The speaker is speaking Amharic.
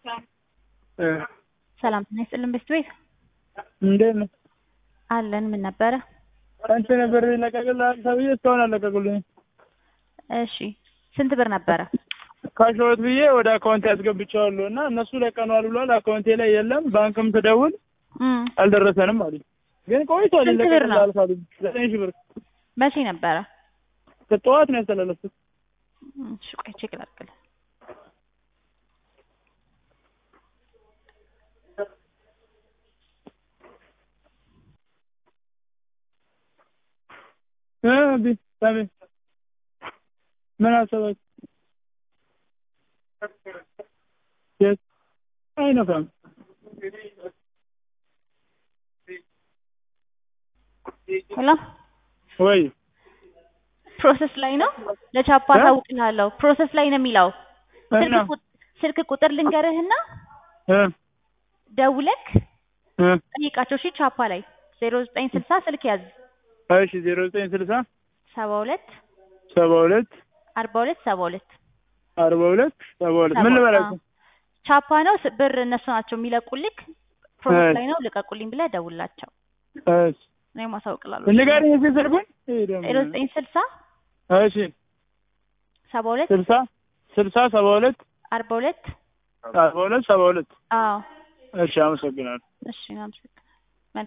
እ ሰላም ጤና ይስጥልን ቤት ቤት እንዴት ነው? አለን። ምን ነበረ? አንቺ ነበር ይለቀቅልሃል ተብዬ እስካሁን አልለቀቁልኝም። እሺ ስንት ብር ነበረ? ካሸወት ብዬ ወደ አካውንቴ ያስገብቼዋለሁ እና እነሱ ለቀነዋል ብሏል። አካውንቴ ላይ የለም። ባንክም ትደውል እም አልደረሰንም አሉኝ። ግን ቆይቷል ስንት ብር ነው? ይለቀቅልሃል ካሉኝ ዘጠኝ ሺህ ብር መቼ ነበረ? ጠዋት ነው ያስተላለፍኩት። እሺ ቆይ ቼክ ላድርግልህ። እ ቢ ሳሚ ምን አሰባችሁ? የት አይነፋም። ሄሎ ወይ ፕሮሰስ ላይ ነው። ለቻፓ እ? ታውቅልሃለሁ። ፕሮሰስ ላይ ነው የሚለው። ስልክ እና ቁ- ስልክ ቁጥር ልንገርህና እ ደውለክ እ ጠይቃቸው። እሺ ቻፓ ላይ ዜሮ ዘጠኝ ስልሳ ስልክ ያዝ እሺ ዜሮ ዘጠኝ ስልሳ ሰባ ሁለት ሰባ ሁለት አርባ ሁለት ሰባ ሁለት አርባ ሁለት ሰባ ሁለት ምን ሰባ- ልበላችሁ? ቻፓ ነው ስ- ብር እነሱ ናቸው የሚለቁልክ። ፕሮሰስ እሺ። ላይ ነው ልቀቁልኝ ብለህ ደውላቸው። እሺ እኔ ማሳውቅላለሁ። ንገሪኝ እስኪ ስልኩን። ይሄ ደግሞ- ዜሮ ዘጠኝ ስልሳ እሺ ሰባ ሁለት ስልሳ ስልሳ ሰባ ሁለት አርባ ሁለት አርባ ሁለት ሰባ ሁለት አዎ እሺ አመሰግናለሁ። እሺ እናመሰግናለን።